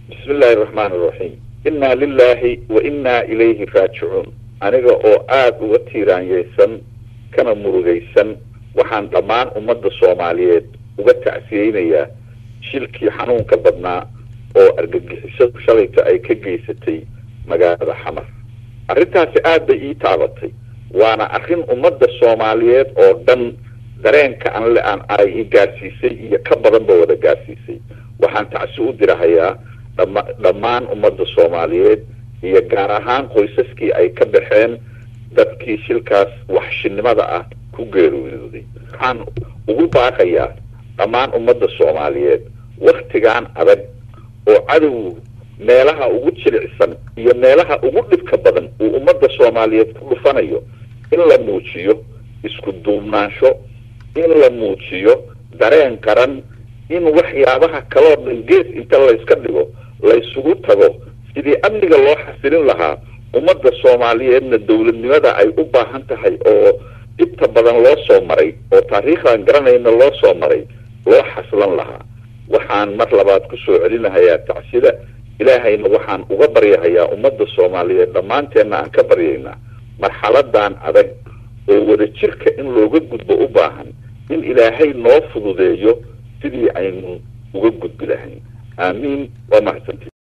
bismi illaahi araxmaan iraxiim innaa lilaahi wa innaa ilayhi raajicuun aniga oo aada uga tiiraanyeysan kana murugaysan waxaan dhammaan ummadda soomaaliyeed uga tacsiyeynayaa shilkii xanuunka badnaa oo argagixisadu shalayta ay ka geysatay magaalada xamar arrintaasi aad bay ii taabatay waana arrin ummadda soomaaliyeed oo dhan dareenka anle aan ay i gaarsiisay iyo ka badanba wada gaarsiisay waxaan tacsi u dirahayaa dhama dhammaan ummadda soomaaliyeed iyo gaar ahaan qoysaskii ay ka baxeen dadkii shilkaas waxshinimada ah ku geeriyooday waxaan ugu baaqayaa dhammaan ummadda soomaaliyeed waktigan adag oo cadowgu meelaha ugu jilicsan iyo meelaha ugu dhibka badan uu ummadda soomaaliyeed ku dhufanayo in la muujiyo isku duubnaansho in la muujiyo dareen qaran in waxyaabaha kaloo dhan gees inta layska dhigo laysugu tago sidii amniga loo xasilin lahaa ummadda soomaaliyeedna dowladnimada ay u baahan tahay oo dhibta badan loo soo maray oo taariikhdan garanayna loo soo maray loo xaslan lahaa waxaan mar labaad ku soo celinahayaa tacsida ilaahayna waxaan uga baryahayaa ummadda soomaaliyeed dhammaanteenna aan ka baryaynaa marxaladan adag oo wadajirka in looga gudbo u baahan in ilaahay noo fududeeyo sidii aynu uga gudbi lahayn aamiin waa mahadsanti